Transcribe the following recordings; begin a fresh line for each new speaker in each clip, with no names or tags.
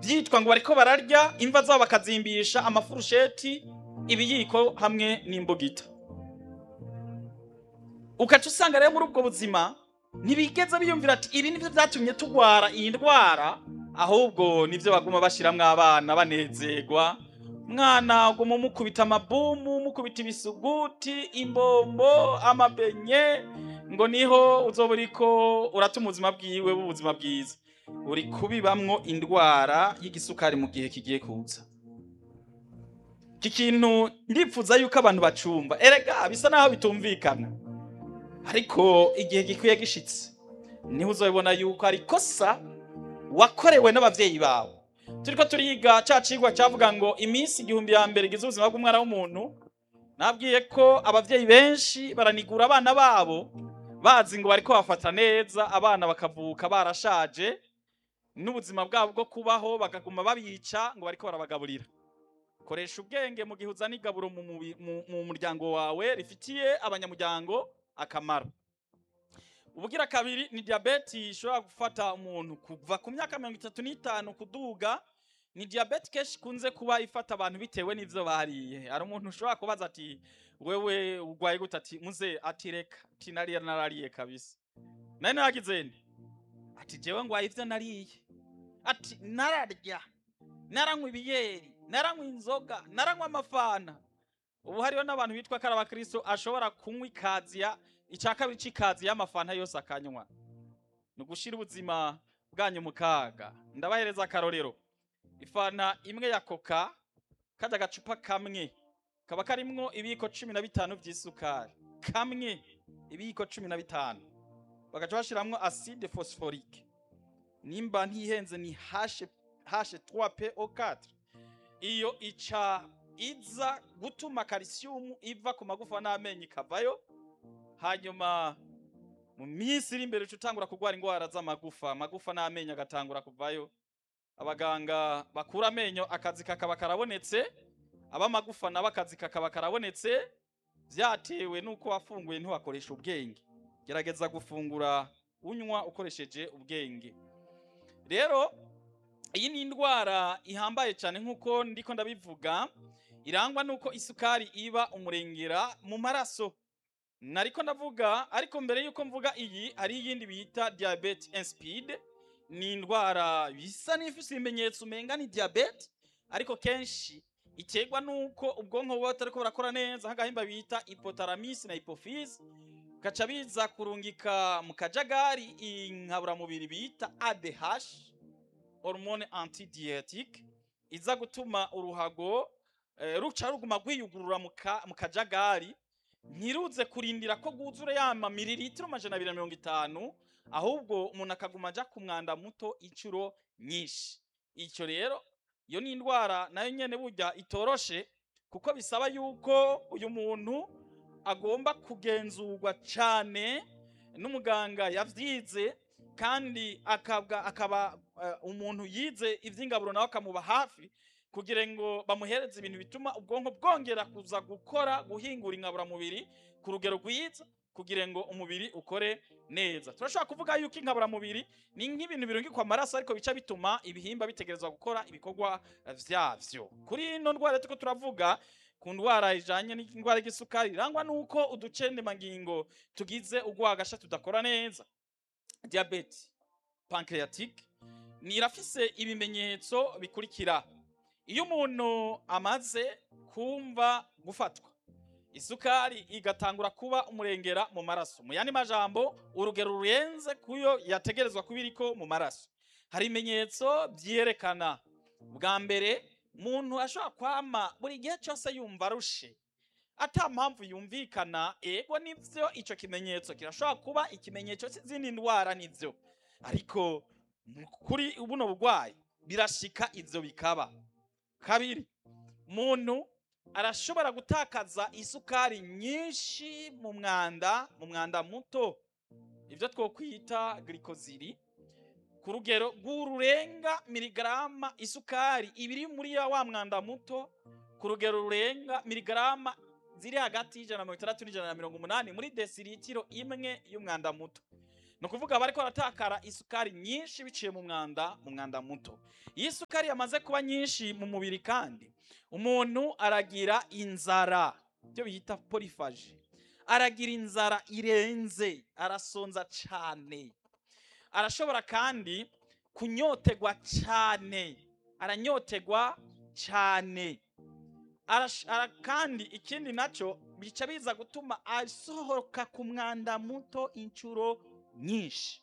byitwa ngo bariko bararya imva zabo bakazimbisha amafurusheti ibiyiko hamwe n'imbugita ukaca usanga rero muri ubwo buzima ntibigeze biyumvira ati ibi nibyo byatumye tugwara iyi ndwara ahubwo nibyo baguma bashiramwo abana banezerwa mwana uguma umukubita amabumu umukubita ibisuguti imbombo amabenye ngo niho uzoba uriko uratuma ubuzima bwiwe b'ubuzima bwiza uri kubibamwo indwara y'igisukari mu gihe kigiye kuza iki kintu ndipfuza yuko abantu bacumba erega bisa naho bitumvikana ariko igihe gikwiye gishitse niho uzabibona yuko ari ikosa wakorewe n'abavyeyi bawe turiko turiga ca cigwa cavuga ngo iminsi igihumbi ya mbere igize ubuzima bw'umwana w'umuntu nabwiye ko abavyeyi benshi baranigura abana babo bazi ngo bariko bafata neza abana bakavuka barashaje n'ubuzima bwabo bwo kubaho bakaguma babica ngo bariko barabagaburira koresha ubwenge mu gihe uzana igaburo mu mubi- mu- mu muryango wawe rifitiye abanyamuryango akamaro ubugira kabiri ni diyabeti ishobora gufata umuntu kuva ku myaka mirongo itatu n'itanu kuduga ni diyabeti kenshi ikunze kuba ifata abantu bitewe n'ivyo bariye hari umuntu ushobora kubaza ati wewe urwaye gute ati muze ati reka ati nariye narariye kabisa nari nagize nde ati jewe ngwaye ivyo nariye ati nararya naranywa ibiyeri naranywa inzoga naranywa amafana ubu hariho n'abantu bitwa ko ari abakristo ashobora kunywa ikaziya icya kabiri c'ikazi y'amafanta yose akanywa ni ugushira ubuzima bwanyu mu kaga ndabahereza akarorero ifanta imwe ya koka kajya agacupa kamwe kaba karimwo ibiyiko cumi na bitanu by'isukari kamwe ibiyiko cumi na bitanu bagaca bashiramwo acide phosphorique nimba ntihenze ni hashe hashe 3PO4 iyo ica iza gutuma calcium iva ku magufa n'amenyo ikavayo hanyuma mu minsi iri imbere uca utangura kurwara indwara z'amagufa amagufa n'amenyo agatangura kuvayo abaganga bakura amenyo akazi kakaba karabonetse ab'amagufa nabo akazi kakaba karabonetse byatewe n'uko wafunguye ntiwakoresha ubwenge gerageza gufungura unywa ukoresheje ubwenge rero iyi ni indwara ihambaye cyane nk'uko ndiko ndabivuga irangwa n'uko isukari iba umurengera mu maraso nariko ndavuga ariko mbere yuko mvuga iyi hari iyindi bita diabete insipide ni indwara bisa n'ifise ibimenyetso umenga ni diabete ariko kenshi iterwa n'uko ubwonko buba butariko burakora neza nk'agahimba bita hypothalamus na hypophyse gaca biza kurungika mu kajagari inkaburamubiri bita ADH hormone antidiatique iza gutuma uruhago eh, ruca ruguma rwiyugurura mu ka- mu kajagari ntiruze kurindira ko rwuzura yama mililitiro amajana abiri na mirongo itanu ahubwo umuntu akaguma aja ku mwanda muto inshuro nyinshi icyo rero iyo ni indwara nayo nyene burya itoroshe kuko bisaba yuko uyu muntu agomba kugenzurwa cane n'umuganga yavyize kandi akabwa akaba eh, umuntu yize ivy'ingaburo nawe akamuba hafi kugira ngo bamuhereze ibintu bituma ubwonko bwongera kuza gukora guhingura inkaburamubiri ku rugero rwiza kugira ngo umubiri ukore neza turashobora kuvuga yuko inkaburamubiri ni nk'ibintu birungikwa amaraso ariko bica bituma ibihimba bitegerezwa gukora ibikorwa vyavyo kuri ino ndwara turiko turavuga ku ndwara ijanye n'indwara y'igisukari irangwa n'uko uducendemangingo tugize urwagasha tudakora neza diabete pancreatique ni irafise ibimenyetso bikurikira iyo umuntu amaze kumva gufatwa isukari igatangura kuba umurengera mu maraso mu yandi majambo urugero rurenze kuyo yategerezwa kuba iriko mu maraso hari ibimenyetso vyerekana bwa mbere umuntu ashobora kwama buri gihe cyose yumva arushe ata mpamvu yumvikana ego nivyo ico kimenyetso kirashobora kuba ikimenyetso c'izindi ndwara nivyo ariko mu- kuri buno burwayi birashika ivyo bikaba kabiri umuntu arashobora gutakaza isukari nyinshi mu mwanda mu mwanda muto ibyo twokwita glikoziri ku rugero rw'ururenga miligarama isukari ibiri muri ya wa mwanda muto ku rugero rurenga miligarama ziri hagati y'ijana na mirongo itandatu n'ijana na mirongo umunani muri desiritiro imwe y'umwanda muto ni ukuvuga bariko baratakara isukari nyinshi biciye mu mwanda mu mwanda muto iyo isukari yamaze kuba nyinshi mu mubiri kandi umuntu aragira inzara ibyo bita porifaje aragira inzara irenze arasonza cyane arashobora kandi kunyotegwa cyane aranyotegwa cyane Arash- ara- kandi ikindi nacyo bica biza gutuma asohoka ku mwanda muto inshuro nyinshi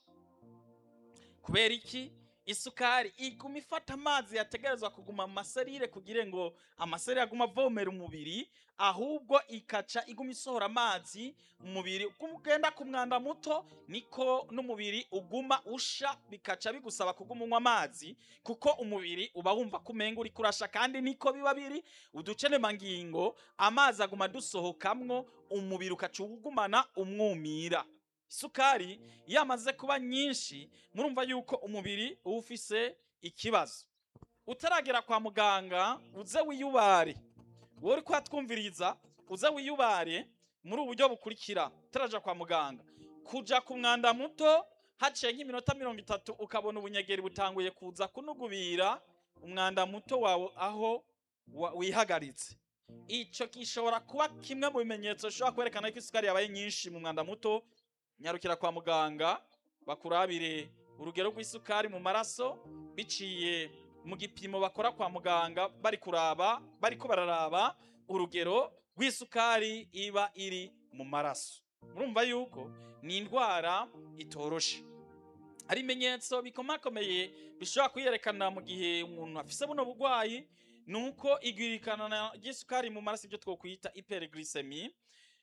kubera iki isukari iguma ifata amazi yategerezwa kuguma mu maserire kugira ngo amaserire agume avomera umubiri ahubwo ikaca iguma isohora amazi mu mubiri uko ugenda ku mwanda muto niko n'umubiri uguma usha bikaca bigusaba kuguma unywa amazi kuko umubiri uba wumva ko umenga uri kurasha kandi niko biba biri uducenemangingo amazi aguma dusohokamwo umubiri ukaca ugumana umwumira isukari iyo amaze kuba nyinshi murumva yuko umubiri uba ufise ikibazo utaragera kwa muganga uze wiyubare wowe uri kuhatwumviriza uze wiyubare muri ubu buryo bukurikira utaraja kwa muganga kuja ku mwanda muto haciye nk'iminota mirongo itatu ukabona ubunyegeri butanguye kuza kunugubira umwanda muto wawe aho wa- wihagaritse ico gishobora kuba kimwe mu bimenyetso bishobora kwerekana ko isukari yabaye nyinshi mu mwanda muto nyarukira kwa muganga bakurabire urugero rw'isukari mu maraso biciye mu gipimo bakora kwa muganga bari kuraba bariko bararaba urugero rw'isukari iba iri mu maraso murumva yuko ni indwara itoroshe hari ibimenyetso bikomakomeye bishobora kuyerekana mu gihe umuntu afise buno burwayi ni uko igwirikana ry'isukari mu maraso ibyo twokwita hyperglycemie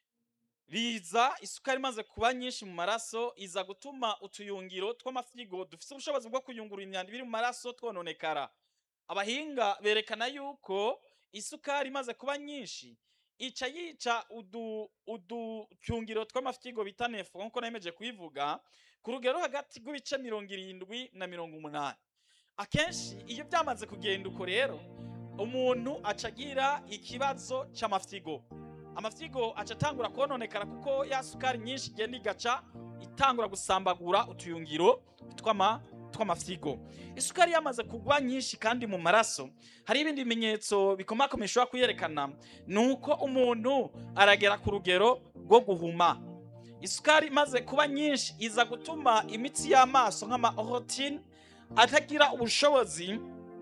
riza isukari imaze kuba nyinshi mu maraso iza gutuma utuyungiro tw'amafyigo dufite ubushobozi bwo kuyungurura imyanda ibiri mu maraso twononekara abahinga berekana yuko isukari imaze kuba nyinshi ica yica udu uducyungiro tw'amafyigo bita nefo nk'uko nemeje kubivuga ku rugero hagati rw'ibice mirongo irindwi na mirongo umunani akenshi iyo byamaze kugenda uko rero umuntu aca agira ikibazo c'amafyigo amafyigo aca atangura kononekara kuko ya sukari nyinshi igenda igaca itangura gusambagura utuyungiro tw'ama tw'amafyigo isukari yamaze kugwa nyinshi kandi mu maraso hari ibindi bimenyetso bikomakomeye bishobora kuyerekana ni uko umuntu aragera ku rugero rwo guhuma isukari imaze kuba nyinshi iza gutuma imitsi y'amaso nk'amaorotine atagira ubushobozi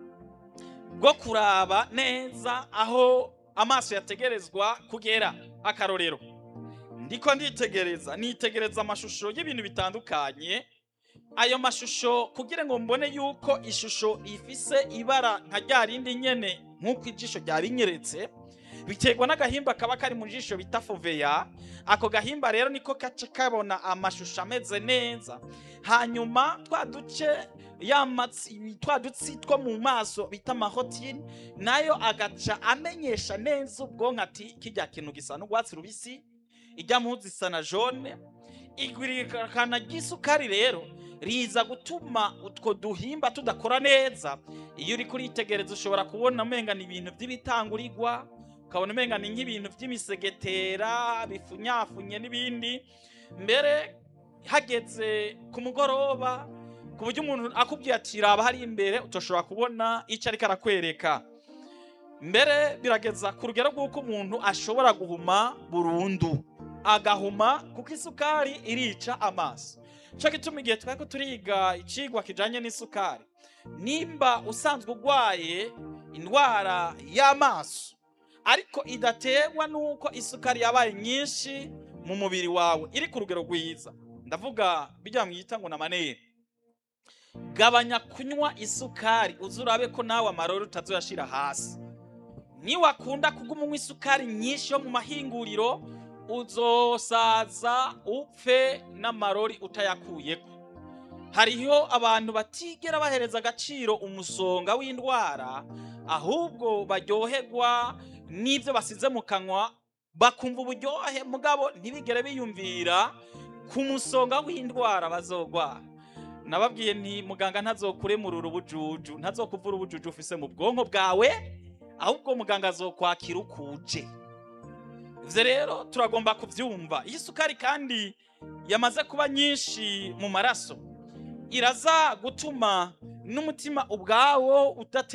bwo kuraba neza aho amaso yategerezwa kugera akarorero ndiko nditegereza nitegereza amashusho y'ibintu bitandukanye ayo mashusho kugira ngo mbone yuko ishusho ifise ibara nka rya rindi nyene nk'uko ijisho ryarinyeretse biterwa n'agahimba kaba kari mu jisho bita foveya ako gahimba rero niko kaca kabona amashusho ameze neza hanyuma twa duce ya matsi twa dutsi two mu maso bita amahotine nayo agaca amenyesha neza ubwonko ati kijya kintu gisa n'urwatsi rubisi ijya muzi isa na jone igwirikana ry'isukari rero riza gutuma utwo duhimba tudakora neza iyo uri kuritegereza ushobora kubona umenga ni ibintu by'ibitangurirwa ukabona umenga ni nk'ibintu by'imisegetera bifunyafunye n'ibindi mbere hageze ku mugoroba ku buryo umuntu akubwiye ati raba hari imbere utoshobora kubona icyo ariko arakwereka mbere birageza ku rugero rw'uko umuntu ashobora guhuma burundu agahuma kuko isukari irica amaso cyo gituma igihe twari ko turiga icigwa kijanye n'isukari nimba usanzwe urwaye indwara y'amaso ariko idaterwa n'uko isukari yabaye nyinshi mu mubiri wawe iri ku rugero rwiza ndavuga bijya mwita ngo namanere gabanya kunywa isukari uzi urabe ko nawe amarori utazoyashira hasi niwakunda kuguma unywa isukari nyinshi yo mu mahinguriro uzosaza upfe n'amarori utayakuyeko hariho abantu batigera bahereza agaciro umusonga w'indwara ahubwo baryoherwa n'ibyo basize mu kanwa bakumva uburyohe mugabo ntibigere biyumvira ku musonga w'indwara bazogwara nababwiye nti muganga ntazokuremurura ubujuju ntazokuvura ubujuju ufise mu bwonko bwawe ahubwo muganga azokwakira ukuje ivyo rero turagomba kuvyumva iyi sukari kandi yamaze kuba nyinshi mu maraso iraza gutuma n'umutima ubwawo udate